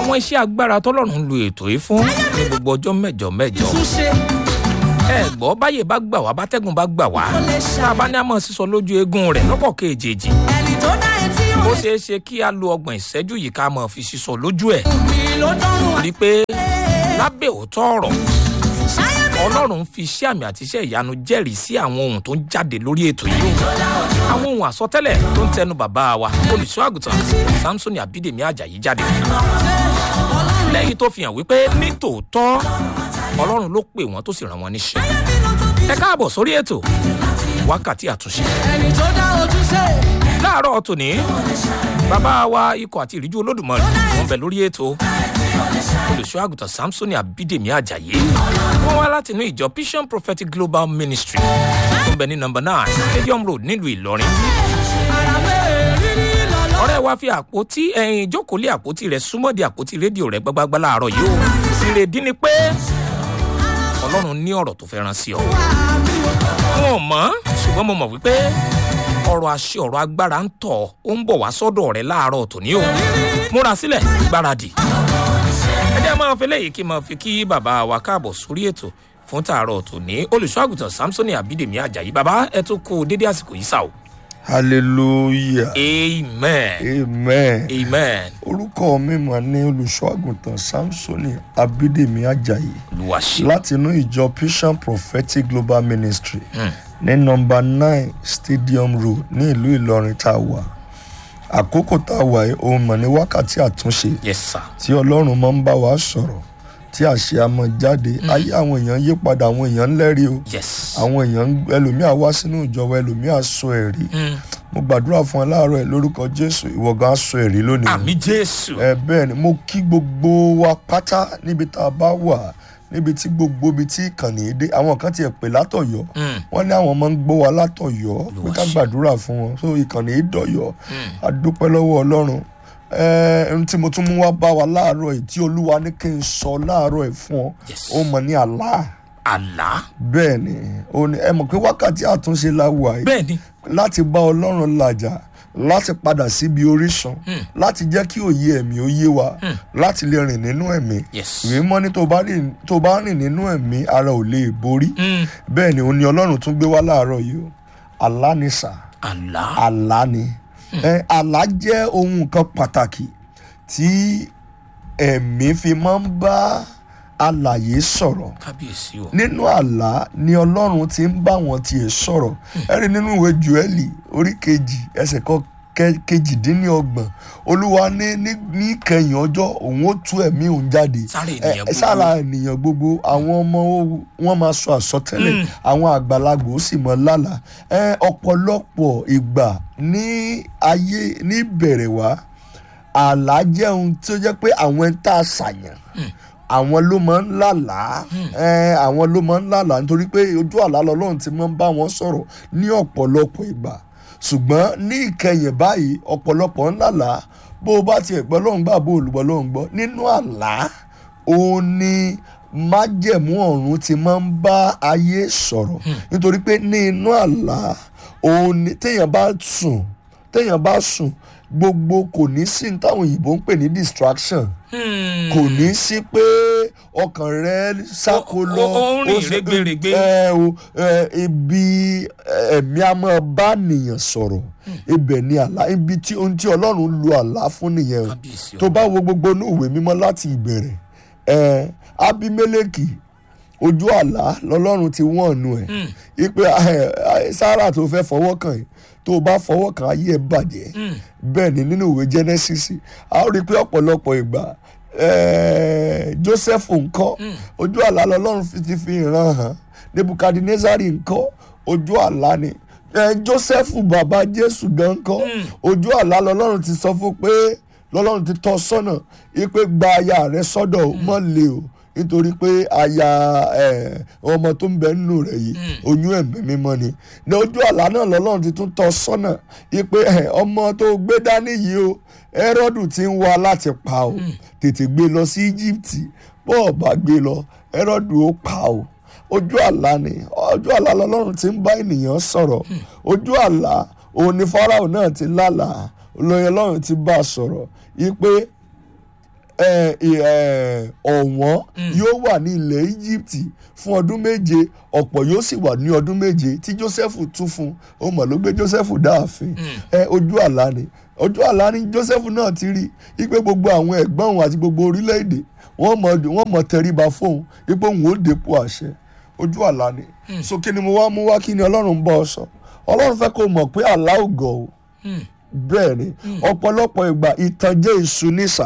àwọn iṣẹ́ agbára tọ́lọ́run ń lo ètò yìí fún ní gbogbo ọjọ́ mẹ́jọ mẹ́jọ túnṣe ẹ gbọ́ báyè bá gbà wá bátẹ́gùn bá gbà wá tá a bá ní àmọ́ sísọ lójú eegun rẹ̀ lọ́kọ̀ kejì ẹni tó dá etí ó òun ṣeé ṣe kí a lo ọgbọ̀n ìṣẹ́jú yìí ká mọ̀ fi sísọ lójú ẹ̀ mi ló dọ́rùn rí i pé lábẹ́ òótọ́ ọ̀rọ̀ ṣáyé mi ọlọ́run fi iṣẹ́ àmì àti iṣẹ́ ìyanu jẹ́rìí sí àwọn ohun tó ń jáde lórí ètò yìí àwọn ohun àsọtẹ́lẹ̀ tó ń tẹnu bàbá wa olùṣọ́ àgùntàn samson abídèmí ajayi jáde lẹ́yìn tó fi hàn wípé ní tòótọ́ ọlọ́run ló pè wọ́n tó sì rán wọn níṣẹ́ ẹ káàbọ̀ sórí ètò wákàtí àtúnṣe ẹni tó dá ojúṣe láàárọ̀ tòní bàbá wa ikọ̀ àti ìríjú olódùmarè wọn bẹ lórí ètò olùṣọ́ àgùntàn samson abídèmí ajayi wọn wá láti inú ìjọ vision prophetic global ministry tó ń bẹ ní nọmba nine stadium road nílùú ìlọrin ara bẹ́ẹ̀ rírí lọ́lọ́ ọ̀rẹ́ wa fi àpótí ẹ̀yìn ìjókòólé àpótí rẹ̀ súnmọ́ di àpótí rédíò rẹ̀ gbágbágbá láàárọ̀ yìí o ìrèdí ni pé ọlọ́run ní ọ̀rọ̀ tó fẹ́ rán sí ọ. wọn ò mọ̀ ṣùgbọ́n mo mọ̀ wípé ọ̀rọ̀ àṣẹ ọ̀rọ̀ agbára ń tọ̀ ó ń bọ̀ wá sọ́dọ̀ rẹ̀ láàárọ̀ tòní o múra sílẹ̀ gbáradì. ẹ jẹ́ máa fi léyìí kí n máa fi kí bàbá wa káàbọ̀ sórí ètò fún tààrọ̀ tòní olùṣọ́ àgùntàn samsoni abídèmí ajayi bàbá ẹ tún kú dédé àsìkò yìí sá o. hallelujah amen amen amen orúkọ mi mà ní olùṣọ́ àgùntàn samsoni abídèmí ajayi olùwàṣẹ. láti inú ìjọ vision prophetic global ministry ní nọmba nine stadium road ní ìlú ìlọrin tá a wà àkókò tá a wà yìí òun mọ̀ ní wákàtí àtúnṣe yes sir. tí ọlọ́run máa ń bá wa sọ̀rọ̀ tí àṣẹ a máa jáde ayé àwọn èèyàn yí padà àwọn èèyàn ń lẹ́rìí o yes. àwọn èèyàn ń- ẹlòmíà wá sínú ìjọba ẹlòmíà sọ ẹ̀rí Mm. mo gbàdúrà fún ẹ láàárọ̀ ẹ lórúkọ jésù ìwọ gan aṣọ ẹ̀rí lónìí àmì jésù. ẹ bẹ́ẹ̀ ni mo kí gbogbo wa pátá níbi tá a bá wà níbi tí gbogbo ibi tí ìkànnì yìí dé àwọn kan tiẹ̀ pè látọ̀yọ́ Mm. wọ́n ní àwọn máa ń gbọ́ wa látọ̀yọ́ pé ká Olúwa ṣe. gbàdúrà fún wọn so ìkànnì yìí dọ̀yọ́ a dúpẹ́ lọ́wọ́ ọlọ́run ẹ ohun tí mo tún mú wá bá wa láàárọ̀ yìí tí olúwa ní kí n sọ láàárọ̀ yìí fún ọ Yes. ó mọ̀ ní àlá àlá. bẹ́ẹ̀ ni ó ní ẹ mọ̀ pé wákàtí àtúnṣe la wà yìí bẹ́ẹ̀ ni. láti bá ọlọ́run làjà láti padà síbi orísun láti jẹ́ kí òye ẹ̀mí ó yé wa láti lè rìn nínú ẹ̀mí Yes. ìwé mọ́ ní tó bá rìn tó bá rìn nínú ẹ̀mí ara ò lè borí Mm. bẹ́ẹ̀ ni òun ni ọlọ́run tún gbé wá láàárọ̀ yìí o àlá ni sà àlá. àlá ni ẹ àlá jẹ́ ohun kan pàtàkì tí ẹ̀mí fi máa ń bá alàyè sọ̀rọ̀ kábíyèsí o. nínú àlá ni ọlọ́run ti ń bá wọn tiẹ̀ sọ̀rọ̀ ẹ rí nínú ìwé joeli orí kejì ẹsẹ̀ kan kẹ- kejìdínlọ́gbọ̀n olúwa ní ní ní kẹyìn ọjọ́ òun ó tú ẹ̀mí òun jáde Sára Ẹ- ènìyàn ẹ, gbogbo. sára ènìyàn gbogbo àwọn ọmọ ó- wọn máa sọ àsọtẹ́lẹ̀ àwọn àgbàlagbà ó sì mọ lálàá ẹ ọ̀pọ̀lọpọ̀ ìgbà ní ayé ní ìbẹ̀rẹ̀ wá àlá jẹ́ ohun tí ó jẹ́ pé àwọn ẹni tá a ṣàyàn àwọn ló máa ń lálàá ẹ, àwọn ló máa ń lálàá nítorí pé ojú àlá lọ́lọ́run ti máa ń bá wọn sọ̀rọ̀ ní ọ̀pọ̀lọpọ̀ ìgbà ṣùgbọ́n ní ìkẹyìn báyìí ọ̀pọ̀lọpọ̀ ń lálàá bó o bá tiẹ̀ gbọ́ lóhùn gbà bó o lùgbọ́ lóhùn gbọ́ nínú àlá òun ni májẹ̀mú ọ̀run ti máa ń bá ayé sọ̀rọ̀ nítorí pé ní inú àlá òun ni téèyàn bá sùn téèyàn bá sùn gbogbo kò ní sí ní táwọn òyìnbó ń pè ní distraction Hmm. kò ní sí pé ọkàn rẹ sáko Ó- lọ ó- ó ń rìn ó sì- rẹ́gbẹ̀rẹ́gbẹ́. ẹ o ẹ, ibi ẹ̀mí a máa bá nìyàn sọ̀rọ̀ ibẹ̀ ni àlá ibi tí ohun tí ọlọ́run lu àlá fún nìyẹn o kábíyèsí o. tó bá wo gbogbo inú ìwé mímọ́ láti ìbẹ̀rẹ̀ ẹ abimeleki ojú àlá lọ́lọ́run ti wọ́n nu ẹ̀ ipe sára tó fẹ́ fọwọ́ kàn yìí tó o bá fọwọ́ kàn ayé ẹ̀ bàjẹ́ bẹ́ẹ̀ ni nínú ìwé genesis a ó rí i pé ọ̀pọ̀lọpọ̀ ìgbà eh, joseph ńkọ́ ojú àlá lọ́lọ́run fi ti fi ìran hàn nebukadnezari ńkọ́ ojú àlá ni eh, joseph bàbá jésù gan ńkọ́ ojú àlá lọ́lọ́run ti sọ fún pé lọ́lọ́run ti tọ́ sọ́nà ipe gba aya rẹ sọ́dọ̀ o, mọ́ le o nítorí pé aya eh, ọmọ tó ń bẹ nínú rẹ̀ yìí oyún ẹ̀mí mímọ́ ni ní ojú àlá náà lọ́lọ́run ti tún tọ́ sọ́nà ipe eh, ọmọ tó gbé dání yìí o Hẹ́rọ́dù ti ń wá láti pa o tètè gbé lọ sí Íjíbítì bó o bá gbé lọ Hẹ́rọ́dù ó pa o ojú àlá ni ojú àlá lọ́lọ́run ti ń bá ènìyàn sọ̀rọ̀ ojú àlá òun ni Fáráò náà ti lálàá olóyè ọlọ́run ti bá a sọ̀rọ̀ yìí pé ẹ, ẹ, ọ̀wọ́n yóò wà ní ilẹ̀ Egypt fún ọdún méje ọ̀pọ̀ yóò sì wà ní ọdún méje tí Joseph tún fún ó mọ̀ ló gbé Joseph dáàfin ẹ ojú àlá ni ojú àlá ni Joseph náà ti rí ipe gbogbo àwọn ẹ̀gbọ́n òun àti gbogbo orílẹ̀-èdè wọ́n mọ̀ wọ́n mọ̀ tẹríba fóun ipe òun ó dépò àṣẹ ojú àlá ni so kí ni mo wá mú wá kí ni Ọlọ́run ń bọ́ ọ sọ Ọlọ́run fẹ́ kó mọ̀ pé àlá ò gọ̀ o bẹ́ẹ̀ ni ọ̀pọ̀lọpọ̀ ìgbà ìtànjẹ ìṣù nísà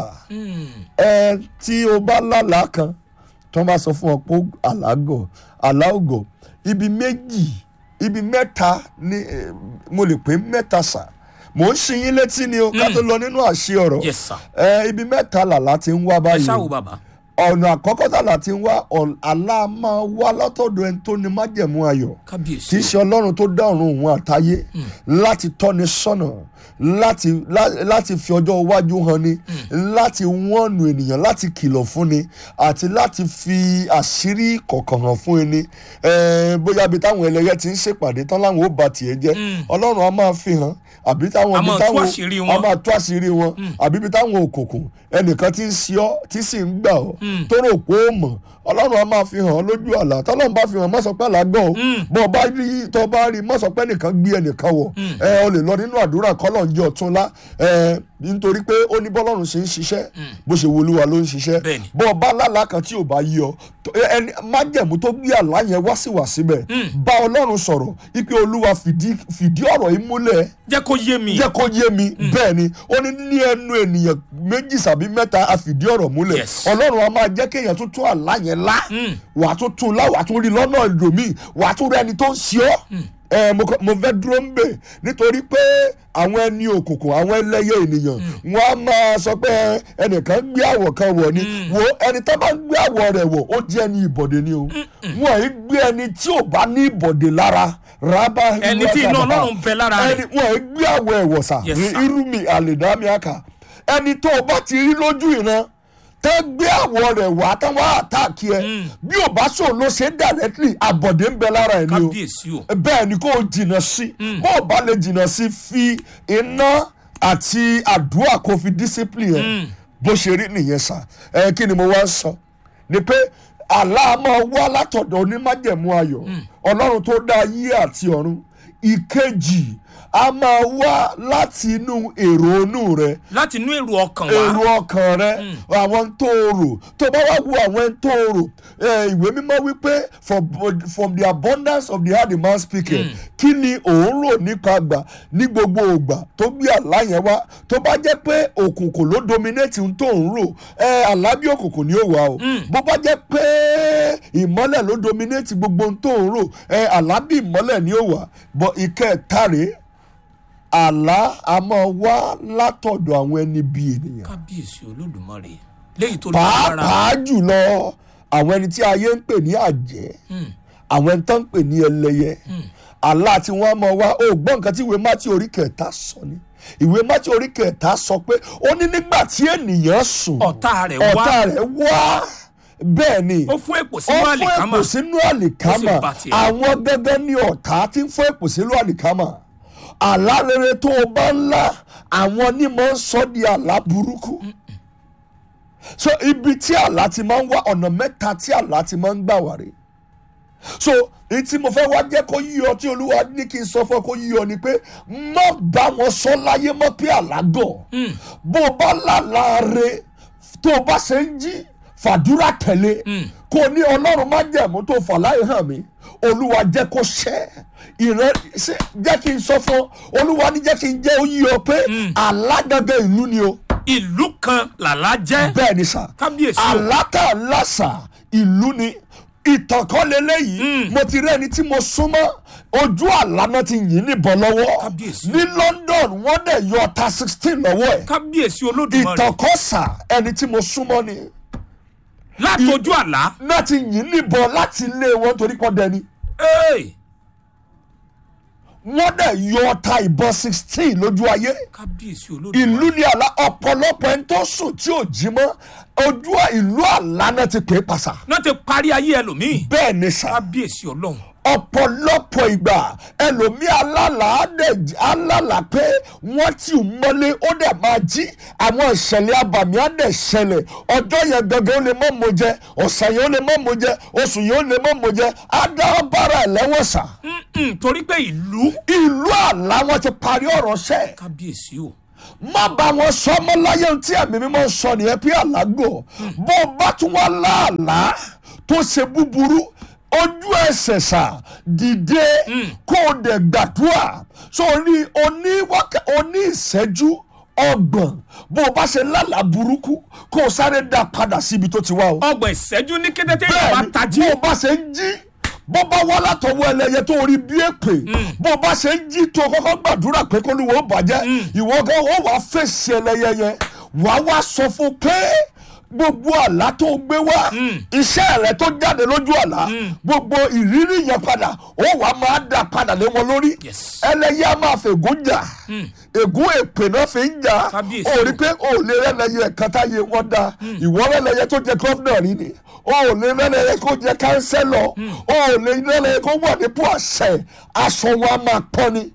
ẹ tí o bá lálàá kan tó bá sọ fún ọ pé àlágọ̀ àlágọ̀ ibi méjì ibi mẹ́ta ni eh, mo lè pè mẹ́ta sà mò ń ṣí yín létí ni o ká tó lọ nínú àṣẹ ọ̀rọ̀ Yes, sir. ẹ ibi mẹ́ta làlá ti ń wá ẹ báyìí ṣáà o wo bàbá. ọ̀nà àkọ́kọ́ tàlà ti ń wá ọ̀- àlá máa wá látọ̀dọ̀ ẹni tó ní májẹ̀mú ayọ̀ kì kábíyèsí í ṣe ọlọ́run tó dá ọ̀run òun àtayé láti tọ́ni sọ́nà láti lá- láti fi ọjọ́ iwájú hàn ni láti wọ́nù ènìyàn láti kìlọ̀ fún ni àti láti fi àṣírí kọ̀ọ̀kan hàn fún ẹni Eh, bóyá ibi táwọn ẹlẹ́yẹ ti ń ṣèpàdé tán láwọn ó ba tiẹ̀ jẹ́ ọlọ́run á máa fi hàn àbí táwọn A ibi máa tú táwọn àṣírí wọn. á máa tú àṣírí wọn àbí ibi táwọn òkùnkùn ẹnìkan ti ń ṣe ọ́ tí sì ń gbà ọ́ tó rò pé ó mọ̀ ọlọ́run á máa fi hàn ọ́ lójú àlá tọ́lọ́run bá fi hàn má sọ pé àlágọ́ o bọ́ ọ bá rí tọ́ bá rí má sọ pé ẹnìkan gbé ẹnìkan wọ̀ ẹ ọ lè lọ nínú àdúrà kọ́lọ̀ ń jẹ́ ọ̀túnlá ẹ nítorí pé ó ní bọ́lọ́run ṣe ń ṣiṣẹ́ bó ṣe wolúwa ló ń ṣiṣẹ́ Bẹ́ẹ̀ni. bọ́ ọ bá lálàá kan tí ò bá yí ọ tó- ẹni májẹ̀mú tó gbé àlá yẹn wá sí wá síbẹ̀ bá ọlọ́run sọ̀rọ̀ ipe olúwa fìdí fìdí ọ̀rọ̀ yìí múlẹ̀ jẹ́ kó yé mi. jẹ́ kó yé mi bẹ́ẹ̀ ni ó ní ní ẹnu ènìyàn méjì sàbí mẹ́ta a fìdí ọ̀rọ̀ múlẹ̀ Yes. ọlọ́run a máa jẹ́ kéèyàn tún tún àlá yẹn lá wà á tún tún lá wà á tún rí lọ́nà ìdòmí wà á tún rí ẹni tó ń ṣe ọ́ ẹ mo kọ- mo fẹ́ dúró ń bẹ̀ nítorí pé àwọn ẹni òkùnkùn àwọn ẹlẹ́yẹ ènìyàn wọ́n á máa sọ pé ẹnìkan gbé àwọ̀ kan wọ̀ ni wo ẹni tó bá gbé àwọ̀ rẹ̀ wọ̀ ó jẹ́ ẹni ìbọ̀dé ni o wọ́n yìí gbé ẹni tí ò bá ní ìbọ̀dé lára rábà Ẹni tí iná Ọlọ́run bẹ lára rẹ̀. ẹni wọ́n yìí gbé àwọ̀ ẹ̀wọ̀ sà Yes, ní sir. irúmi àlèdámíàkà ẹni tó o bá ti rí lójú ìran tẹ́ gbé àwọ̀ rẹ̀ wá tán wá àtàkì ẹ bí ò bá sọ ló ṣe directly àbọ̀dé ń bẹ lára ẹ̀ ni o kábíyèsí o. bẹ́ẹ̀ ni kò jìnnà sí bó o bá lè jìnnà sí fi iná àti àdúrà kò fi discipline ẹ̀ bó ṣe rí nìyẹn sà ẹ kí ni mo wá ń sọ ni pé àlá máa wá látọ̀dọ̀ onímájẹ̀mú ayọ̀ ọlọ́run tó dá ayé àti ọ̀run ìkejì a máa wá láti inú èrò inú rẹ láti inú èrò ọkàn wa. èrò ọkàn rẹ àwọn tó o rò tó bá wá wo àwọn tó o rò eh, ìwé mímọ́ wípé from, from the abundance of the heart the man speaking kí ni òun rò nípa àgbà ní gbogbo ògbà tó gbé àlá yẹn wá tó bá jẹ́ pé òkùnkùn ló dominate ohun tó ń rò eh, àlá bí òkùnkùn ni ó wà o bó bá jẹ́ pé ìmọ́lẹ̀ ló dominate gbogbo ohun tó ń rò eh, àlá bí ìmọ́lẹ̀ ni ó wà bọ́ ìkẹta rèé àlá a máa wá látọ̀dọ̀ àwọn ẹni bíi ènìyàn kábíyèsí olódùmarè léyìí tó lágbára. pàápàá jùlọ àwọn ẹni tí ayé ń pè ní àjẹ́ àwọn ẹni tó ń pè ní ẹlẹ́yẹ àlá tí wọ́n á máa wá ó gbọ́ nǹkan tí ìwé mátí orí kẹta sọ ni ìwé mátí orí kẹta sọ pé ó ní nígbà tí ènìyàn sùn ọ̀tá rẹ̀ wá ọ̀tá rẹ̀ wá bẹ́ẹ̀ ni ó fún èpò ó sínú fún àlìkámà èpò sínú àlìkámà Ó sì bà tiẹ̀. àwọn gẹ́gẹ́ ní ọ̀tá tí ń fún èpò sínú àlìkámà àlá rere tó o bá ń lá àwọn ní máa ń sọ di àlá burúkú so ibi tí àlá ti máa ń wá ọ̀nà mẹ́ta tí àlá ti máa ń gbà wá rè so èyí tí mo fẹ́ wá jẹ́ kó yí ọ tí olúwa ní kí n sọ fún ọ kó yí ọ ni pé má bá wọn sọ láyé mọ́ pé àlá gọ̀ bó o bá lálàá re tó o bá ṣe ń jí fàdúrà tẹ̀lé kó o ní ọlọ́run má jẹ̀mú tó fà láyé hàn mí olúwa jẹ́ kó ṣẹ́ ìrẹ́ ṣe jẹ́ kí n sọ fún ọ olúwa ní jẹ́ kí n jẹ́ ó yí ọ pé alágangan ìlú ni o ìlú kan làlá jẹ́ bẹ́ẹ̀ ni sà kábíyèsí o. àlátà lásà ìlú ni ìtàn kan lélẹ́yìí mo ti rí ẹni tí mo súnmọ́ ojú àlá náà ti yìn níbọn lọ́wọ́ Kábíyèsí. ní London wọ́n dẹ̀ yọ ọta sixteen lọ́wọ́ ẹ̀ kábíyèsí olódùmarè ìtàn kan sà ẹni tí mo súnmọ́ ni látọjú àlá náà ti yìn níbọn láti ilé wọn torí pọ́ dẹni Hey! wọ́n dẹ̀ yọ ọta ìbọn sixteen lójú ayé kábíyèsí olódùmarè ìlú ni àlá ọ̀pọ̀lọpọ̀ ẹni tó sùn tí ò jí mọ́ ojú ìlú àlá náà ti pè é pàṣà náà ti parí ayé ẹlòmíì bẹ́ẹ̀ ni sà kábíyèsí ọlọ́run ọ̀pọ̀lọpọ̀ ìgbà ẹlòmí alálà á dẹ̀ alálà pé wọ́n ti mọ́lé ó dẹ̀ máa jí àwọn ìṣẹ̀lẹ̀ abàmì á dẹ̀ ṣẹlẹ̀ ọjọ́ yẹn gangan ó lè mọ́ mo jẹ ọ̀sẹ̀ yẹn ó lè mọ́ mo jẹ oṣù yẹn ó lè mọ́ mo jẹ á dá bára ẹ̀ lẹ́wọ̀n sà Mm-mm, torí pé ìlú. ìlú àlá wọn ti parí ọ̀rọ̀ sẹ́ẹ̀ kábíyèsí o. má bá wọn sọ ọmọ láyé ohun tí ẹ̀mí mímọ́ sọ nìyẹn pé àlágò bó o bá tún wá láàlá tó ṣe búburú ojú ẹsẹ̀ sà dìde kó o dẹ̀ gbàdúrà sórí oní wákà oní ìṣẹ́jú ọgbọ̀n bó o bá ṣe lálàá burúkú kó o sáré dá padà síbi tó ti wá o ọgbọ̀n ìṣẹ́jú ní kété tí ìyá bá bẹ́ẹ̀ni tají. bó o bá ṣe ń jí bó bá wá látọwọ́ ẹlẹ́yẹ tó rí bí èpè bó o bá ṣe ń jí tó kọ́kọ́ gbàdúrà pé kó ní wọ́n bàjẹ́ ìwọ gan ó wàá fèsì ẹlẹ́yẹ yẹn wàá wá sọ fún pé gbogbo àlá tó gbé wá iṣẹ́ rẹ tó jáde lójú àlá gbogbo ìrírí yẹn padà ó wàá máa dà padà lé wọn lórí Yes. ẹlẹ́yẹ á máa fègún jà ègún èpè náà fi ń jà Kábíyèsí ó o. rí pé ó lè rẹ́lẹ́yẹ ẹ̀ka táyé wọn da ìwọ rẹ́lẹ́yẹ tó jẹ gọ́fúnà rí ni ó lè rẹ́lẹ́yẹ kó jẹ kánsẹ́lọ̀ ó lè rẹ́lẹ́yẹ kó wà nípò àṣẹ aṣọ wọn a máa pọ́n ni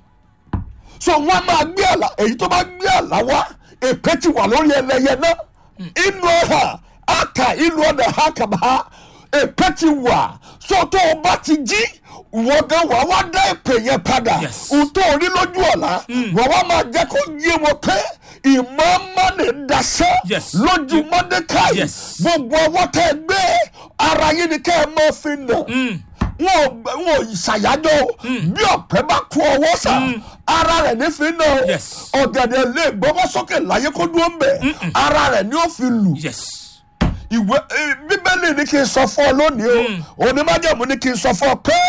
so wọn a máa gbé àlá èyí tó bá gbé àlá wá èpè ti wà lórí ẹlẹ́yẹ náà inú ọ̀hà àkà inú ọ̀dà àkàbà èpè ti wà so tó o bá ti jí wọ́n gan wà wá dá èpè yẹn padà Yes. ohun tó o rí lójú ọ̀la wọ́n wá máa jẹ́ kó yé wọn pé ìmọ̀ mọ́ni daṣẹ́ Yes. lójú mọ́dékáì Yes. gbogbo ọwọ́ tẹ́ ẹ gbé ara yín ni kẹ́ ẹ mọ́ fi nà wọn ò wọn ò ṣàyájọ́ o. bí ọ̀pẹ bá kú ọwọ́ sà ara rẹ̀ ní fi nà o. Yes. ọ̀gẹ̀dẹ̀ lè gbọ́wọ́ sókè láyé kó dúró ń bẹ̀ ara rẹ̀ ni ó fi lù yes. ìwé eh, bíbélì ní kí n sọ fún ọ lónìí o onímájàmú ní kí n sọ fún ọ pé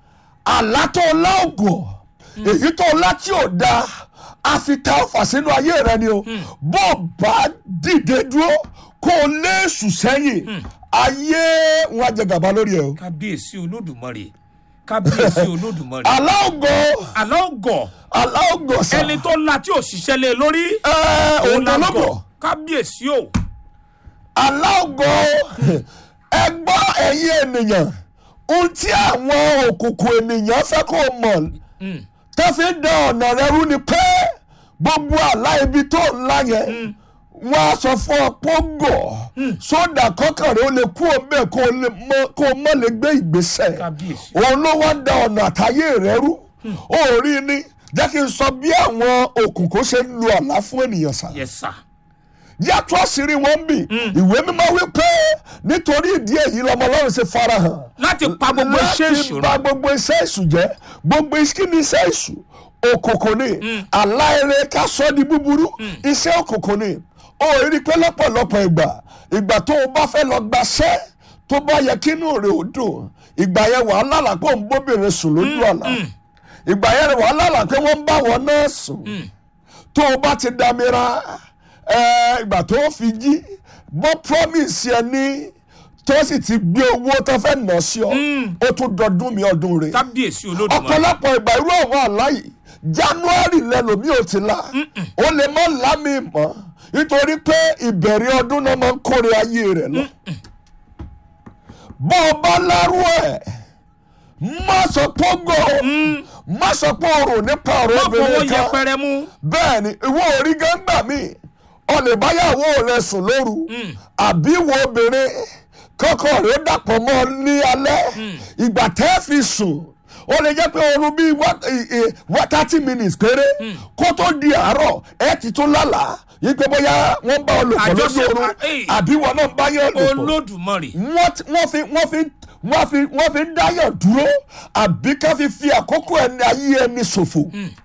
àlá tó lá ògùn èyí tó lá tí ò da a fi ta ọfà sínú ayé rẹ ni o bó o bá dìde dúró kó o lé èṣù sẹ́yìn ayé wọn á jẹ gàba lórí ẹ o. kábíyèsí olódùmarè kábíyèsí olódùmarè. àlá ògùn àlọ́ gọ̀ àlá ògùn sà ẹni tó la tí ò ṣiṣẹ́ lé lórí. ẹ òun la lọ́gọ̀ gọ̀ kábíyèsí o. àlá ògùn ẹ gbọ́ ẹ̀yin ènìyàn ohun tí àwọn òkùnkùn ènìyàn fẹ́ kó o mọ̀ tó fi ń dán ọ̀nà rẹ rú ni pé gbogbo àlá ibi tó ń lá yẹn wọ́n á sọ fún ọ pọ́ngọ̀ sódà kọ́kànrẹ́ ó lè kú omi ẹ̀ kó o lè mọ- kó o mọ̀ lè gbé ìgbésẹ̀ Kábíyèsí. òun ló wá ń da ọ̀nà àtayé rẹ rú ó rí ni jẹ́ kí n sọ bí àwọn òkùnkùn ṣe ń lu àlá fún ènìyàn sá yes sir. yàtọ̀ àṣírí wọn bì ìwé mímọ́ wípé nítorí ìdí èyí lọmọ ọlọ́run ṣe farahàn láti pa gbogbo iṣẹ́ láti ìṣòro. bà gbogbo iṣẹ́ èṣù jẹ́ gbogbo kí ni iṣẹ́ èṣù òkùnkùn ni aláìrè ká sọ di búburú iṣẹ́ òkùnkùn ni ó rí i pé lọ́pọ̀lọpọ̀ ìgbà ìgbà tó o bá fẹ́ lọ gbaṣẹ́ tó bá yẹ kí inú rẹ̀ ó dùn ìgbà yẹn wàá lálàá pé òun bóbìnrin sùn lójú àlá ìgbà yẹn wàá lálàá pé wọ́n ń bá wọn náà sùn tó o bá ti dàmíra ẹ, ìgbà tó o fi jí bọ́ promise yẹn ní tó sì ti gbé owó tó fẹ́ nà sí ọ ó tún dọdún mi ọdún rẹ̀ kábíyèsí olódùmarè. ọ̀pọ̀lọpọ̀ ìgbà irú àwọn àlá yìí january lẹ́lòmí ò ti la ó lè má lámì mọ́ nítorí pé ìbẹ̀rẹ̀ ọdún náà máa ń kórè ayé rẹ̀ lọ. bó o bá lárú ẹ̀ má sọ pé ó gọ̀ má sọ pé o rò nípa ọ̀rọ̀ má fọwọ́ obìnrin kan yẹpẹrẹ mú. bẹ́ẹ̀ ni ìwọ orí gángbà mi ọ lè báyàwó rẹ sùn lóru àbí ìwọ obìnrin kọ́kọ́ rẹ dàpọ̀ mọ́ ọ ní alẹ́ ìgbà tẹ́ fi sùn ó lè jẹ́ pé oorun bíi wá thirty minutes péré kó tó di àárọ̀ ẹ ti tún lálàá yí pé bóyá wọ́n bá ọ lò pọ̀ lójú Àjọṣe- oorun Ey. àbí wọn náà bá yẹn lò pọ̀ olódùmarè. wọ́n ti- wọ́n fi wọ́n fi wọ́n fi wọ́n fi ń dáyọ̀ dúró àbí ká fi fi àkókò ẹni ayé ẹni ṣòfò.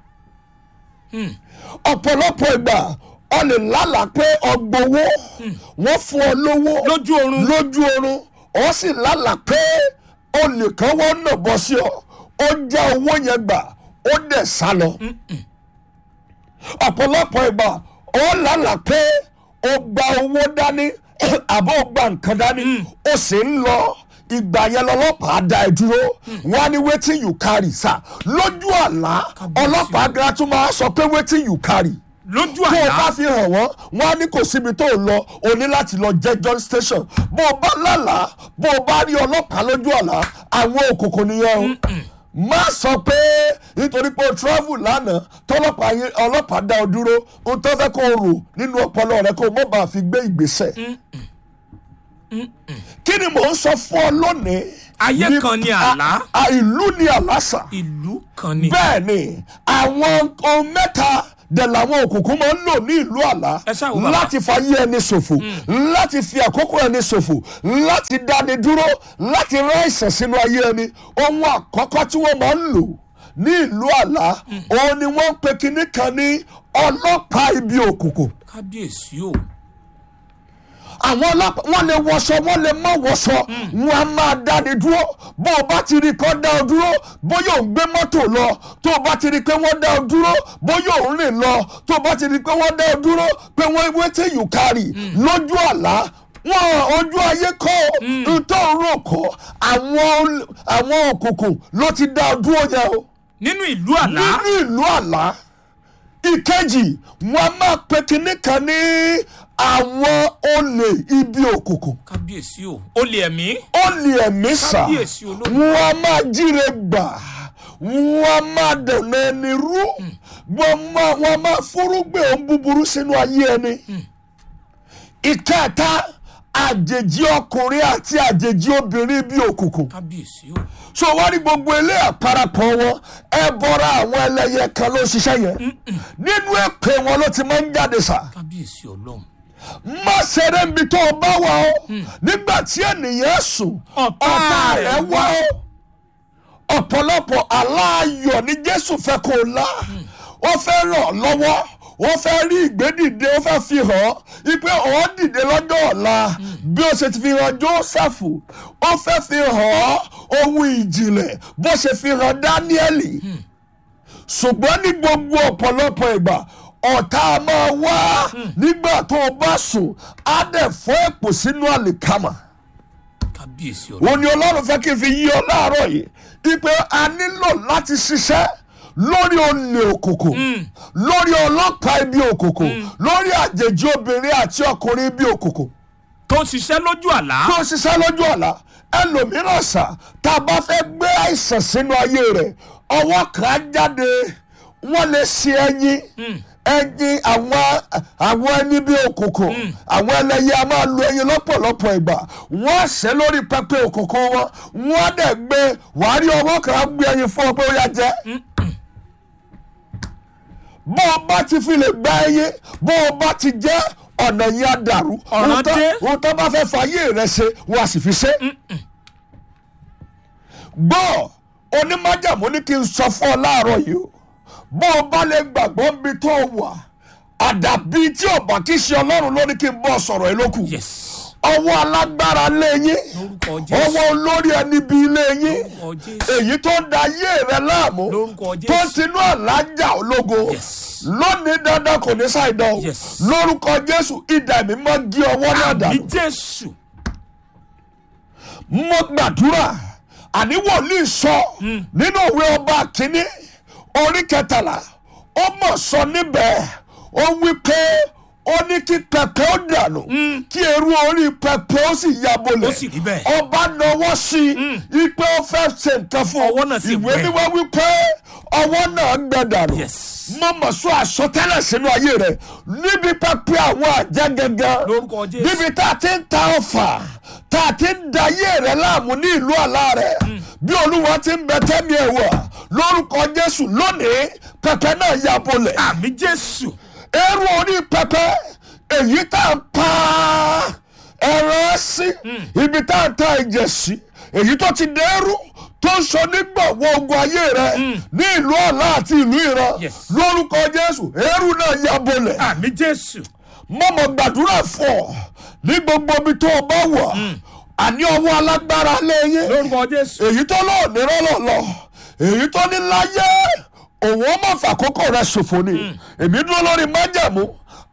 ọ̀pọ̀lọpọ̀ ìgbà ọ lè lálàá pé ọgbowó wọ́n fún ọ lówó lójú oorun. lójú oorun ọ sì lálàá pé olè kan wọ́n nà bọ́ sí ọ ó já owó yẹn gbà ó dẹ̀ sá lọ. ọ̀pọ̀lọpọ̀ ìgbà ọ lálàá pé ó gba owó dání àbọ̀ ó gba nǹkan dání ó sì ń lọ ìgbà yẹn lọ́lọ́pàá dá ẹ dúró wọ́n á ní wetin you carry sá lójú àlá Kábíyèsí. ọlọ́pàá gan tún máa sọ pé wetin you carry lójú tó o bá àlá fi hàn wọ́n wọ́n á ní kò síbi tó o lọ o ní láti lọ jẹ́jọ́ station bó o bá lálàá bó o bá rí ọlọ́pàá lójú àlá àwọn òkùnkùn nìyẹn o má sọ pé nítorí pé o travel lánàá tọ́lọ́pàá yẹn ọlọ́pàá dá o dúró o tó fẹ́ kó o rò nínú ọpọlọ rẹ kó o mọ̀ bá fi gbé ìgbésẹ̀ kí ni mò ń sọ fún ọ lónìí Ayé Ní- kan ni a- àlá. a- ìlú ni àlásà ìlú kan ni. bẹ́ẹ̀ ni àwọn ohun mẹ́ta dẹ̀ làwọn òkùnkùn máa ń lò ní ìlú àlá Ẹ ṣáà wò bàbá. láti fayé ẹni ṣòfò láti fi àkókò ẹni ṣòfò láti dáni dúró láti rán àìsàn sínú ayé ẹni ohun àkọ́kọ́ tí wọ́n máa ń lò ní ìlú àlá òun ni wọ́n ń pe kinní kan ní ọlọ́pàá ibi òkùnkùn kábíyèsí o. àwọn ọlọ́pàá wọ́n lè wọṣọ wọ́n lè má wọṣọ wọn a máa dáni dúró bó o bá ti rí i kọ́ dá ọ dúró bóyá ò ń gbé mọ́tò lọ tó o bá ti rí i pé wọ́n dá ọ dúró bóyá ò ń rìn lọ tó o bá ti rí i pé wọ́n dá ọ dúró pé wọ́n wetin you carry lójú àlá wọn ojú ayé kọ́ ntọ́ rò kọ́ àwọn àwọn òkùnkùn ló ti dá ọ dúró yẹn o nínú ìlú àlá. nínú ìlú àlá ìkejì wọn a máa pe kinní kan ní àwọn olè ibi òkùnkùn kábíyèsí o. olè ẹ̀mí. olè ẹ̀mí sà Kábíyèsí olódùmarè. wọn a máa jíre gbà wọn a máa dènà ẹni rú wọn máa wọn a máa fúrúgbìn ohun búburú sínú ayé ẹni ìkẹta àjèjì ọkùnrin àti àjèjì obìnrin ibi òkùnkùn kábíyèsí o. so wọ́n ní gbogbo ilé àparapọ̀ wọn ẹ bọ́ra àwọn ẹlẹ́yẹ kan ló ń ṣiṣẹ́ yẹn nínú èpè wọn ló ti máa ń jáde sá kábíyèsí ọlọ́run. má ṣeré níbi tó o bá wà ó nígbà tí ènìyàn sùn Ọ̀tá ọ̀tá rẹ̀ rẹ̀ wá ó ọ̀pọ̀lọpọ̀ aláàyọ̀ ní jésù fẹ́ kó o lá ó fẹ́ ràn ọ́ lọ́wọ́ ó fẹ́ rí ìgbédìde ó fẹ́ fi hàn ọ́ ipe ọ̀ dìde lọ́jọ́ ọ̀la bí ó ṣe ti fi hàn jósẹ́fù ó fẹ́ fi hàn ọ́ ohun ìjìnlẹ̀ bó ṣe fi hàn dáníẹ́lì ṣùgbọ́n ní gbogbo ọ̀pọ̀lọpọ̀ ìgbà ọ̀tá a máa wá nígbà tó o bá sùn á dẹ̀ fọ́ èpò sínú àlìkámà kábíyèsí ọlọ́run. òun ni ọlọ́run fẹ́ kí n fi yí ọ láàárọ̀ yìí ipe a nílò láti ṣiṣẹ́ lórí olè òkùnkùn lórí ọlọ́pàá ibi òkùnkùn lórí àjèjì obìnrin àti ọkùnrin ibi òkùnkùn tó ń ṣiṣẹ́ lójú àlá. tó ń ṣiṣẹ́ lójú ọ̀la ẹlòmíràn sà tá a bá fẹ́ gbé àìsàn sínú ayé rẹ̀ ọwọ́ kan á jáde wọ́n lè ṣe ẹyin ẹyin àwọn àwọn ẹni bí òkùnkùn àwọn ẹlẹ́yẹ a máa lu ẹyin lọ́pọ̀lọpọ̀ ìgbà wọ́n á ṣẹ́ lórí pẹpẹ òkùnkùn wọn wọ́n á dẹ̀ gbé wàá rí ọwọ́ kan á gbé ẹyin fún ọ pé ó yá jẹ bó o bá ti fi lè gba ẹyin bó o bá ti jẹ́ ọ̀nà yẹn á dàrú Ọ̀ràn Ohun tó- dé. ohun tó bá fẹ́ fàyè rẹ ṣe wọ́n á sì fi ṣe. gbọ́ onímájàmú ní kí n sọ fún ọ láàárọ̀ yìí o bó o bá lè gbàgbọ́ níbi tó o wà àdàbí tí ò bá kí ṣe ọlọ́run ló ní kí n bọ́ sọ̀rọ̀ yìí lókù yes. ọwọ́ alágbára lé yín lórúkọ ọwọ́ jésù. olórí ẹni bí ilé yín lórúkọ jésù. èyí tó ń da ayé rẹ láàmú lórúkọ tó jésù. tinú àlájà ológo Yes. lónìí dandan kò ní ṣàìdán o Yes. lórúkọ jésù ìdá mi máa gé ọwọ́ náà àmì dànù jésù. mo gbàdúrà àní wòlíì sọ nínú òwe ọba kínní orí kẹtàlá ó mọ̀ sọ níbẹ̀ ó wí pé ó ní kí pẹpẹ ó dànù kí eru orí pẹpẹ ó sì ya bolẹ̀ Ó sì rí bẹ́ẹ̀. ọba náwó sí i ipe ó fẹ́ ṣe nǹkan fún Ọwọ́ náà sì ìwé gbẹ. mímọ́ wí pé ọwọ́ náà gbẹ dànù Yes. mo mọ̀ sọ àsọtẹ́lẹ̀ sínú ayé rẹ̀ níbi pẹpẹ àwọn àjẹ́ gẹ́gẹ́ Lórúkọ Jésù. níbi tá a ti ń ta ọfà tá a ti ń da ayé rẹ̀ láàmú ní ìlú àlá rẹ̀ bí olúwa ti ń bẹ tẹ́mi ẹ̀ wọ̀ lórúkọ jésù lónìí pẹpẹ náà ya bolẹ̀ àmì jésù. eru orí pẹpẹ èyí tá a ń pa ẹran sí ibi tá a ń ta ẹ̀jẹ̀ sí èyí tó ti dẹ́rù tó ń sọ nígbàwọ́ ogun ayé rẹ ní ìlú ọ̀la àti ìlú ìran Yes. lórúkọ jésù eru náà ya bolẹ̀ àmì jésù. mọ̀mọ́ gbàdúrà fún ọ ní gbogbo ibi tó o bá wà àní ọwọ́ alágbára lẹ́yìn lórúkọ jésù. èyí tó lọ́ọ̀ ní rọ́lọ́lọ́ èyí tó ní láyé òun ó mọ̀ fàkókò rẹ ṣòfò ni èmi dúró lórí májẹ̀mú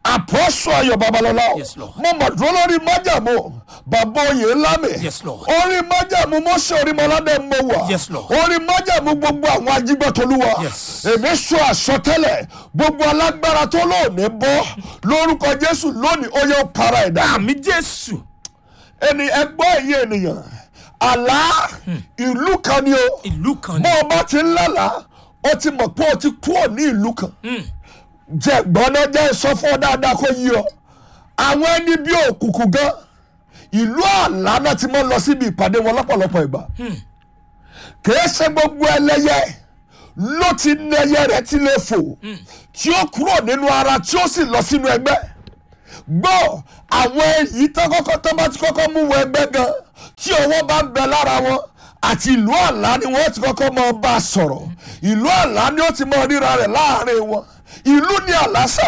àpọ́sọ ayọ̀ babalọ́lá o Yes, Lord. mo mọ̀ dúró lórí májàmú bàbá oyè ńlá mi Yes, Lord. orí májàmú mọ́sẹ̀ orí mọ́ládé mo wà Yes, Lord. orí májàmú gbogbo àwọn ajígbọ́tolúwa Yes. èmi sọ àsọtẹ́lẹ̀ gbogbo alágbára tó lóòní bọ́ lórúkọ jésù lónìí ó yẹ ó para ẹ̀dá àmì jésù ẹni ẹgbọ́ ẹ̀yìn ènìyàn àlá ìlú kan ni o ìlú kan bó ni o bá ti ń lálàá o ti mọ̀ pé o ti kúrò ní ìlú kan jẹ gbọ́dọ̀ jẹ́ sọ fún ọ dáadáa kó yí ọ àwọn ẹni bí òkùnkùn gan ìlú àlá náà ti máa ń lọ síbi ìpàdé wọn lọ́pọ̀lọpọ̀ ìgbà kìí ṣe gbogbo ẹlẹ́yẹ ló ti ní ẹyẹ rẹ̀ ti lè fò tí ó kúrò nínú ara tí ó sì lọ sínú ẹgbẹ́ gbọ́ àwọn èyí tó kọ́kọ́ tó bá ti kọ́kọ́ mú wọ ẹgbẹ́ gan tí ọwọ́ bá ń bẹ lára wọn àti ìlú àlá ni wọ́n ti kọ́kọ́ máa bá a sọ̀rọ̀ ìlú àlá ni ó ti máa ríra rẹ̀ láàrin wọn ìlú ní àlásà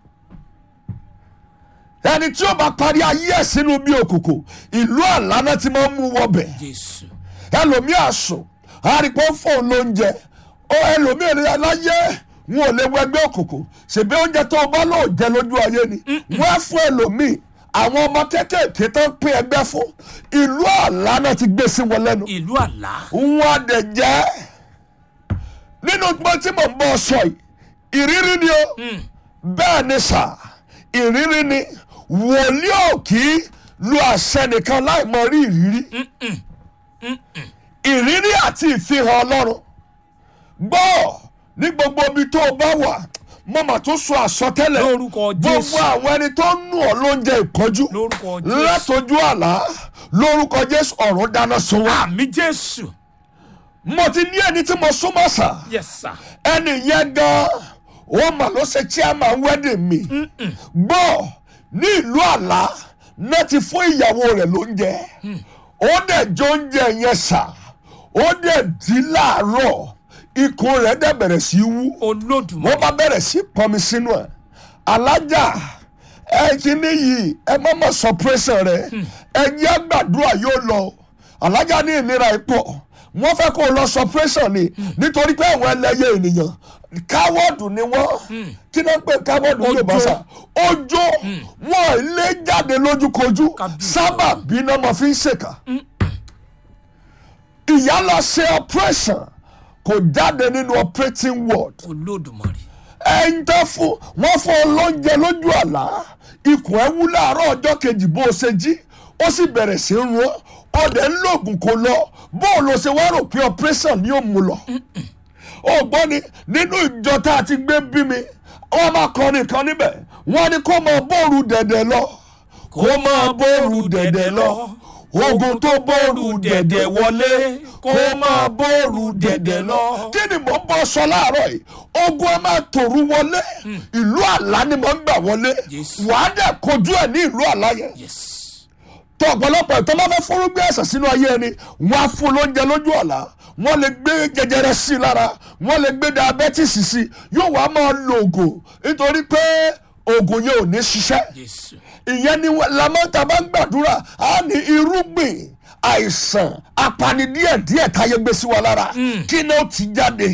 ẹni tí ó bá parí ayé ẹ̀ sínú bí òkùnkùn ìlú àlá náà ti máa ń mú wọbẹ̀ jésù ẹlòmíà sùn àrípọ̀ fóun lóúnjẹ ó ẹlòmíà ní aláyé wọn ò lè wọ ẹgbẹ́ òkùnkùn ṣèbí oúnjẹ tó o bá lò jẹ lójú ayé ni wọ́n á fún ẹlòmíì àwọn ọmọ kéékèèké tó ń pín ẹgbẹ́ fún ìlú àlá náà ti gbé sí wọn lẹ́nu ìlú àlá wọn á dẹ̀ jẹ́ nínú gbọ́n tí mò ń bọ́ sọ yìí ìrírí ni o bẹ́ẹ̀ ni sà ìrírí ni wòlíì ò kì í lu àṣẹ nìkan láì mọ rí ìrírí ìrírí àti ìfihàn ọlọ́run gbọ́ ní gbogbo ibi tó o bá wà mo mà tún sọ àsọtẹ́lẹ̀ Lórúkọ Jésù. gbogbo àwọn ẹni tó ń nù ọ́ lóúnjẹ ìkọjú Lórúkọ Jésù. látọjú àlá lórúkọ jésù ọ̀run dáná sun wá àmì jésù mo ti ní ẹni tí mo súnmọ́ sà yes sir ẹni yẹn gan ó mà ló ṣe chairman wedding mi gbọ́ ní ìlú àlá náà ti fún ìyàwó rẹ̀ lóúnjẹ ó dẹ̀ jẹ oúnjẹ yẹn sà ó dẹ̀ dí láàárọ̀ ikùn rẹ̀ dẹ̀ bẹ̀rẹ̀ sí í wú olódùmarè wọ́n bá bẹ̀rẹ̀ sí pọnmi sínú ẹ̀ alájà ẹ kíní yìí ẹ má má sọ pírẹ́sàn rẹ ẹ jẹ́ àgbàdua yóò lọ alájà ní ìlera ipò wọ́n fẹ́ kó o lọ sọ pírẹ́sàn ni nítorí pé àwọn ẹlẹ́yẹ ènìyàn káwọ́ọ̀dù ni wọ́n kí náà ń pè káwọ́ọ̀dù ní yorùbá sá ojo wọn lé jáde lójúkojú Kábíyèsí. sábà bínú ọmọ fi ń ṣèkà ìyá lọ ṣe operation kò jáde nínú operating ward olódùmarè ẹyin tó fún wọn fún ọ lóúnjẹ lójú àlá ikùn ẹ wú láàárọ̀ ọjọ́ kejì bó o ṣe jí ó sì bẹ̀rẹ̀ sí í rún ọ ọdẹ ń lògùn kó lọ bó o lọ ṣe wá rò pé operation ni ó mú lọ ó gbọ́ ni nínú ìjọ tá a ti gbé bí mi wọ́n máa kọrin kan níbẹ̀ wọ́n ní kó máa bóoru dẹ̀dẹ̀ lọ kó máa bóoru dẹ̀dẹ̀ lọ ogun tó bóoru dẹ̀dẹ̀ wọlé kó máa bóoru dẹ̀dẹ̀ lọ. kí ni mò ń bọ́ sọ láàárọ̀ yìí ogun ẹ máa tòru wọlé ìlú àlá ni mò ń gbà wọlé Yes. wàá dẹ̀ kojú ẹ̀ ní ìlú àlá yẹn yes tó ọ̀pọ̀lọpọ̀ ìtọ́ bá fẹ́ fúrúgbìn ẹ̀sẹ̀ sínú ayé ẹni wọ́n á fún lóúnjẹ lójú ọ̀la wọ́n lè gbé jẹjẹrẹ sí i lára wọ́n lè gbé diabetes sí i yóò wá máa lo oògùn nítorí pé oògùn yẹn ò ní ṣiṣẹ́ jésù ìyẹn ni lamọ́ta bá ń gbàdúrà á ní irúgbìn àìsàn apanidíẹ̀díẹ̀ táyé gbé sí wa lára kí ni ó ti jáde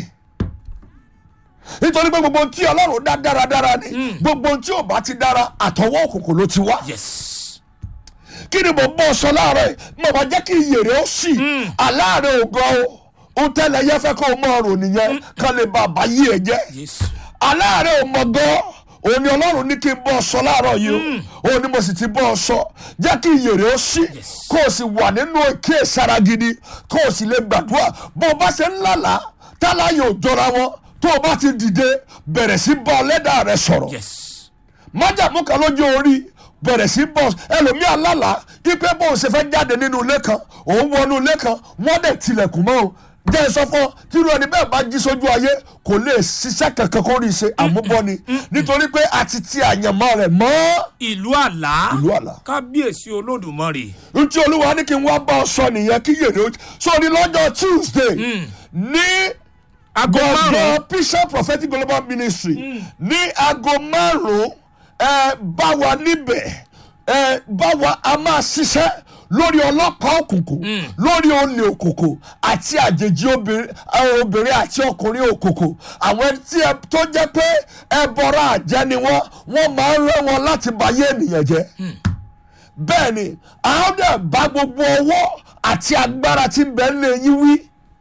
nítorí pé gbogbo ohun tí ọlọ́run dá dáradára ni gbogbo ohun tí ò bá ti dára àtọwọ́ òkùnkùn ló ti wá yes kí ni mo bọ́ sọ láàárọ̀ yìí mo máa jẹ́ kí iyèrè ó sì aláàárẹ̀ ògan o ohun tẹ́lẹ̀ yẹ fẹ́ kó o mọ ọrùn nìyẹn kán lè bá a bá yí ẹ jẹ́ jésù aláàárẹ̀ ò mọ gan òun ni ọlọ́run ní kí n bọ́ sọ láàárọ̀ yìí o òun ni mo sì ti bọ́ sọ jẹ́ kí iyèrè ó sì Yes. kó o sì wà nínú èké sára gidi kó o sì lè gbàdúrà bó o bá ṣe ń lálàá tálá yóò jọra wọn tó o bá ti dìde bẹ̀rẹ̀ sí bá ọlẹ́dàá rẹ sọ̀rọ̀ yes májàmú kan lójú orí bẹ̀rẹ̀ sí bọ̀ ẹlòmíà lálà ipe bóun ṣe fẹ́ jáde nínú ilé kan òun wọnú ilé kan wọ́n dẹ̀ tilẹ̀kùn mọ́ o jẹ́ ẹ sọ fún ọ tírú ẹni bẹ́ẹ̀ bá jí sójú ayé kò lè ṣiṣẹ́ kankan kó rí i ṣe àmúbọ́ni nítorí pé a ti ti àyànmọ́ rẹ̀ mọ́ ìlú àlá ìlú àlà. kábíyèsí olódùmarè ntí olúwa ní kí n wá bá ọ sọ nìyẹn kí yèrè ó sórí lọ́jọ́ tuesday ní aago márùn gbọ̀ngàn bishop prophetic global ministry ní aago márùn-ún ẹ bá wa níbẹ̀ ẹ bá wa a máa ṣiṣẹ́ lórí ọlọ́pàá òkùnkùn lórí olè òkùnkùn àti àjèjì obìnrin eh, obìnrin àti ọkùnrin òkùnkùn àwọn ẹni tí ẹ tó jẹ́ pé ẹbọra àjẹ́ ni wọ́n wọ́n máa ń rẹ́ wọn láti bayé ènìyàn jẹ́ bẹ́ẹ̀ ni àwọn dẹ̀ bá gbogbo ọwọ́ àti agbára tí ń bẹ lé yín wí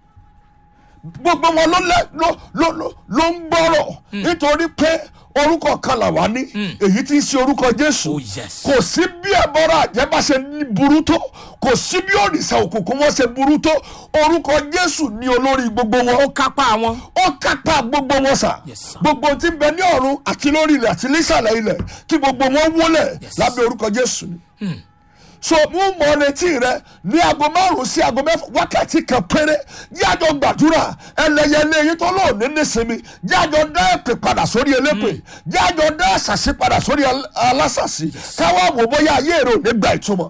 gbogbo wọn ló lẹ ló ló ló ló ń gbọ́rọ̀ nítorí pé orúkọ kan là wá ní èyí tí ń ṣe orúkọ jésù Oh, yes. kò sí bí ẹbọra àjẹ́ bá ṣe ní burú tó kò sí bí òrìṣà òkùnkùn wọn ṣe burú tó orúkọ jésù ní olórí gbogbo wọn ó kápá wọn. ó kápá gbogbo wọn sà Yes, sir. gbogbo tí ń bẹ ní ọ̀run àti lórí ilẹ̀ àti nísàlẹ̀ ilẹ̀ kí gbogbo wọn wólẹ̀ Yes. lábẹ́ orúkọ jésù ni so mú mọ retí rẹ ní aago márùn sí aago mẹ́fà wákàtí kan péré jájọ gbàdúrà ẹlẹyẹlé yìí tó lóò ní nísinmi jájọ dá èpè padà sórí elépè jájọ dá àṣàṣì padà sórí al- alásàṣì káwá wò bóyá ayé rẹ ò ní gba ìtumọ̀.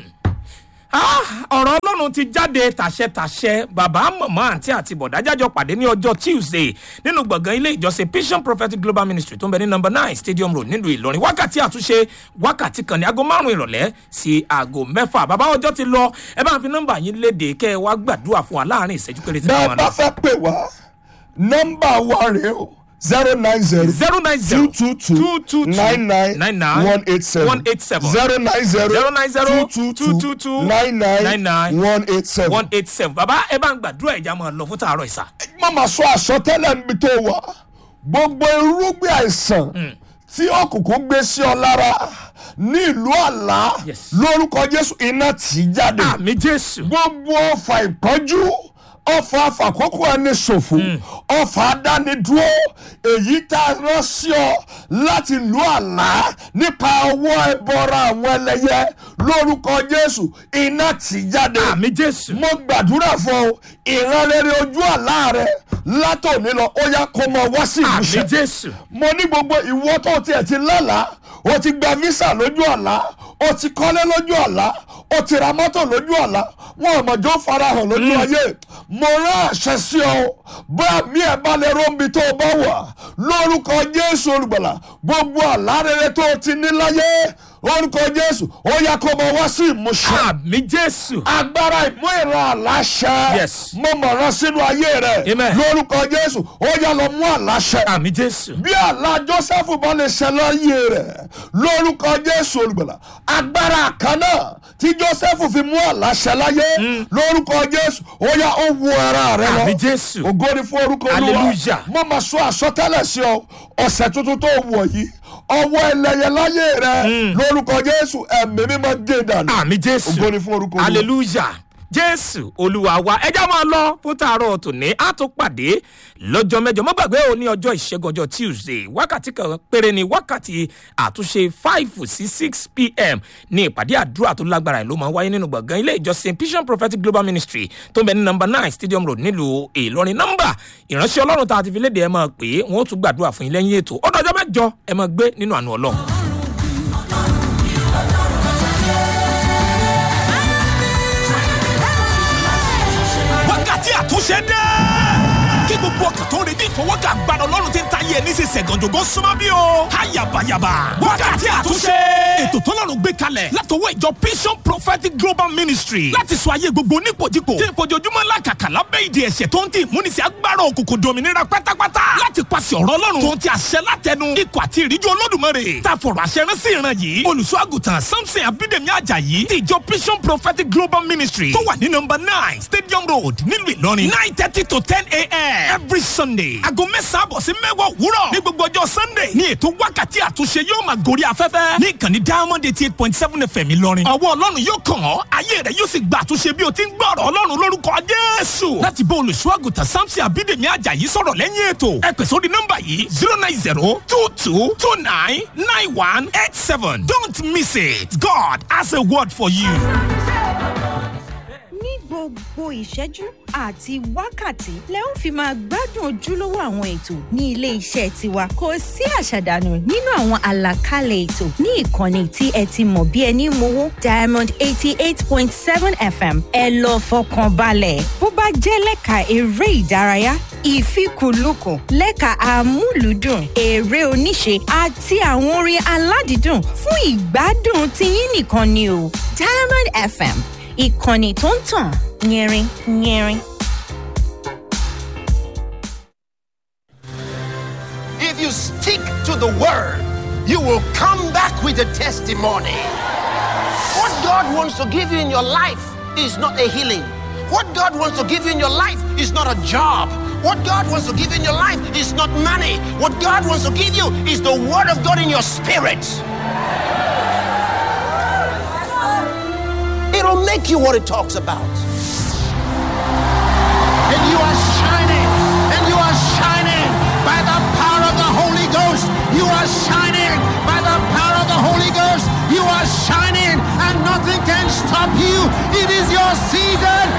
Ah, ọ̀rọ̀ ọlọ́run ti jáde tàṣẹ-tàṣẹ bàbá màmá àǹtí àti bọ̀dá jájọ pàdé ní ọjọ́ tuesday nínú gbọ̀ngàn ilé ìjọsìn vision prophetic global ministry tó ń bẹ ní number nine stadium road nílùú ìlọrin wákàtí àtúnṣe wákàtí kan ní aago márùn ìrọ̀lẹ́ sí aago mẹ́fà bàbá ọjọ́ ti lọ ẹ bá ń fi nọ́mbà yín léde kẹ́ ẹ wá gbàdúrà fún wa láàrin ìṣẹ́jú péréte bẹ́ẹ̀ wọn bá náà fẹ́ pè wá nọ́mbà wa rèé o zero nine zero zero nine zero two two two nine nine nine nine one eight seven one eight seven zero nine zero zero nine zero two two two two nine nine nine nine one eight seven. one eight seven bàbá ẹ bá ń gbàdúrà ìjà máa lọ fún tààrọ̀ ìsà. má máa sọ àsọtẹ́lẹ̀ níbi tó wà gbogbo irúgbìn àìsàn tí òkùnkùn gbé sí ọ lára ní ìlú àlá Yes. lórúkọ jésù iná tì í jáde àmì jésù. gbogbo ọfà ìpọ́njú ọfà àfàkókò ẹni ṣòfò ọfà adánidúró èyí tá a rán sí ọ láti lu àlá nípa ọwọ́ ẹbọra àwọn ẹlẹ́yẹ lórúkọ jésù iná tì í jáde àmì jésù. mo gbàdúrà fún ọ ìrànlẹ́rẹ́ ojú àlá rẹ látòní lọ ó yá kó mọ wá sí àmì ìmúṣẹ jésù. mo ní gbogbo ìwọ tó tiẹ̀ ti lálàá o ti gba visa lójú àlá o ti kọ́lé lójú àlá o ti ra mọ́tò lójú àlá wọn ò mọ̀jọ́ farahàn lójú ayé mo rán àṣẹ sí ọ bá mi ẹ̀ bá lè róńbi tó o bá wà lórúkọ jésù olùgbàlà gbogbo àlá rere tó o ti ní láyé lórúkọ jésù ó yá kó mọ wá sí ìmúṣẹ àmì jésù. agbára ìmú ìran àláṣẹ Yes. mo mọ̀ràn sínú ayé rẹ Amen. lórúkọ jésù ó yá lọ mú àláṣẹ àmì jésù. bí àlá joseph bá lè ṣe láyé rẹ lórúkọ jésù olùgbàlà agbára kan náà tí joseph fi mú àlá ṣe láyé lórúkọ jésù ó yá ó wu ara rẹ àmì lọ jésù. ògo ni fún orúkọ olúwa Hallelujah. mo máa sọ àsọtẹ́lẹ̀ sí ọ ọ̀sẹ̀ tuntun tó wọ̀ yìí ọwọ́ ẹlẹ́yẹ láyé rẹ lórúkọ jésù ẹ̀mí mímọ́ gé dànù àmì jésù. ògo ni fún orúkọ olúwa. hallelujah jésù olúwa wa ẹjá máa lọ fún tààrọ tòní á tún pàdé lọ́jọ́ mẹ́jọ má gbàgbé o ní ọjọ́ ìṣẹ́gun ọjọ́ tuesday wákàtí kan péré ni wákàtí àtúnṣe five sí six pm ní ìpàdé àdúrà tó lágbára ẹ̀ ló máa ń wáyé nínú gbọ̀ngàn ilé ìjọsìn vision prophetic global ministry tó ń bẹ ní number nine stadium road nílùú ìlọrin nọ́mbà ìránṣẹ́ ọlọ́run tá a ti fi léde ẹ máa pè é wọn ó tún gbàdúrà fún yín lẹ́yìn ètò ọdọ ọjọ́ mẹ́jọ ẹ máa gbé nínú àánú ọlọ́run. wákàtí àtúnṣe dé. kí gbogbo ọkàn tó ń retí ìfọwọ́kà gbàdọ̀ ọlọ́run ti ń ta ayé ẹni ṣe ṣẹ̀gànjògó súnmọ́ bí o. ayabayaba wákàtí àtúnṣe. ètò tọ́lọ́run gbé kalẹ̀ látọwọ́ ìjọ vision prophetic global ministry láti sọ ayé gbogbo nípòjìpò tí ìfojoojúmọ́ làkàkà lábẹ́ ìdí ẹ̀ṣẹ̀ tó ń tì múnisí agbára òkùnkùn dominira pátápátá láti pàṣẹ ọ̀rọ̀ ọlọ́run tó ń ti àṣẹ látẹnu ikọ̀ àti ìríjú olódùmarè tá a fọ̀rọ̀ àṣẹ rán sí ìran yìí olùṣọ́ àgùntàn samson abídèmí ajayi ti ìjọ vision prophetic global ministry tó wà ní nọmba nine stadium road nílùú ìlọrin nine thirty to ten a.m. every sunday aago mẹ́sàn-án àbọ̀ sí mẹ́wàá òwúrọ̀ ní gbogbo ọjọ́ sunday ní ètò wákàtí àtúnṣe yóò máa gorí afẹ́fẹ́ ní ìkànnì diamond eighty eight point seven fm ìlọrin ọwọ́ ọlọ́run yóò kàn ọ́ ayé rẹ̀ yóò sì gba àtúnṣe bí o ti ń gbọ́ ọ̀rọ̀ ọlọ́run lórúkọ jésù láti bá olùṣọ́ àgùntàn samson abídèmí ajayi sọ̀rọ̀ lẹ́yìn ètò ẹ pè sórí nọ́mbà yìí zero nine zero two two two nine nine one eight seven don't miss it god has a word for you. ní gbogbo gbogbo ìṣẹ́jú àti wákàtí lẹ ó fi máa gbádùn ojúlówó àwọn ètò ní ilé iṣẹ́ tiwa kò sí àṣàdànù nínú àwọn àlàkalẹ̀ ètò ní ìkànnì tí ẹ ti mọ̀ bí ẹni mowó diamond eighty eight point seven fm ẹ lọ fọkàn balẹ̀ bó bá jẹ́ lẹ́ka eré ìdárayá ìfikùnlukùn lẹ́ka àmúlùdùn eré oníṣe àti àwọn orin aládìídùn fún ìgbádùn tiyín nìkan ni o diamond fm ìkànnì tó ń tàn yẹrin yẹrin. If you stick to the word, you will come back with a testimony. What God wants to give you in your life is not a healing. What God wants to give you in your life is not a job. What God wants to give you in your life is not money. What God wants to give you is the word of God in your spirit. It'll make you what it talks about. And you are shining, and you are shining by the power of the Holy Ghost. You are shining by the power of the Holy Ghost. You are shining, and nothing can stop you. It is your season